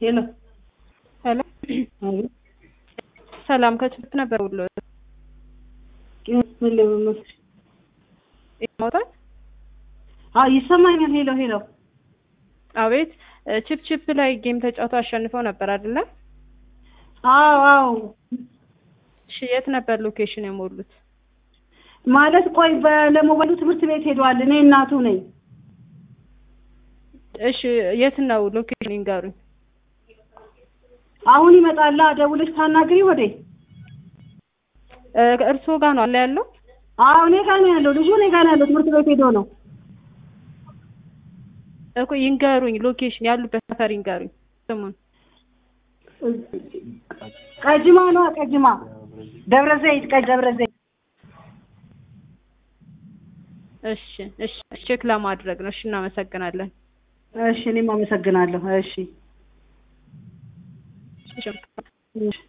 ሄሎ ሄሎ አቤት ሰላም ከችግር ነበር ብሎ ምን ለመመስል ይሞታል። አዎ ይሰማኛል። ሄሎ ሄሎ አቤት ቺፕ ቺፕ ላይ ጌም ተጫውተው አሸንፈው ነበር አይደለ? አዎ አዎ እሺ የት ነበር ሎኬሽን የሞሉት? ማለት ቆይ ለሞባይሉ ትምህርት ቤት ሄደዋል። እኔ እናቱ ነኝ። እሺ የት ነው ሎኬሽን ይንገሩኝ። አሁን ይመጣላ። ደውለሽ ታናግሪ ወዴ? እርስዎ ጋር ነው አለ ያለው? አዎ እኔ ጋር ነው ያለው። ልጁ እኔ ጋር ነው ያለው። ትምህርት ቤት ሄዶ ነው እኮ ይንገሩኝ። ሎኬሽን ያሉበት ሰፈር ይንገሩኝ ስሙን። ቀጅማ ነው ቀጅማ፣ ደብረ ዘይት ቀ ደብረ ዘይት። እሺ እሺ ቼክ ለማድረግ ነው። እሺ እናመሰግናለን። እሺ እኔም አመሰግናለሁ። እሺ እሺ